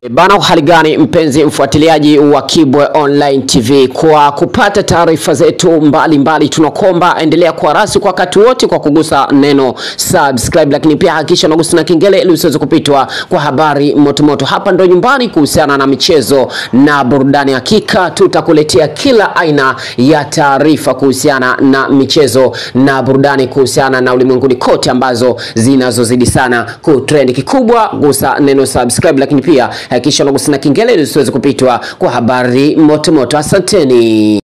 Bana, hali gani mpenzi mfuatiliaji wa Kibwe Online TV, kwa kupata taarifa zetu mbalimbali, tunakomba endelea kuwa rasi kwa wakati wote kwa kugusa neno subscribe, lakini pia hakikisha unagusa na kengele ili usiweze kupitwa kwa habari motomoto. Hapa ndo nyumbani kuhusiana na michezo na burudani, hakika tutakuletea kila aina ya taarifa kuhusiana na michezo na burudani, kuhusiana na ulimwenguni kote ambazo zinazozidi sana kutrend. Kikubwa gusa neno subscribe, lakini pia hakikisha unagusa na kengele ili usiweze kupitwa kwa habari motomoto. Asanteni.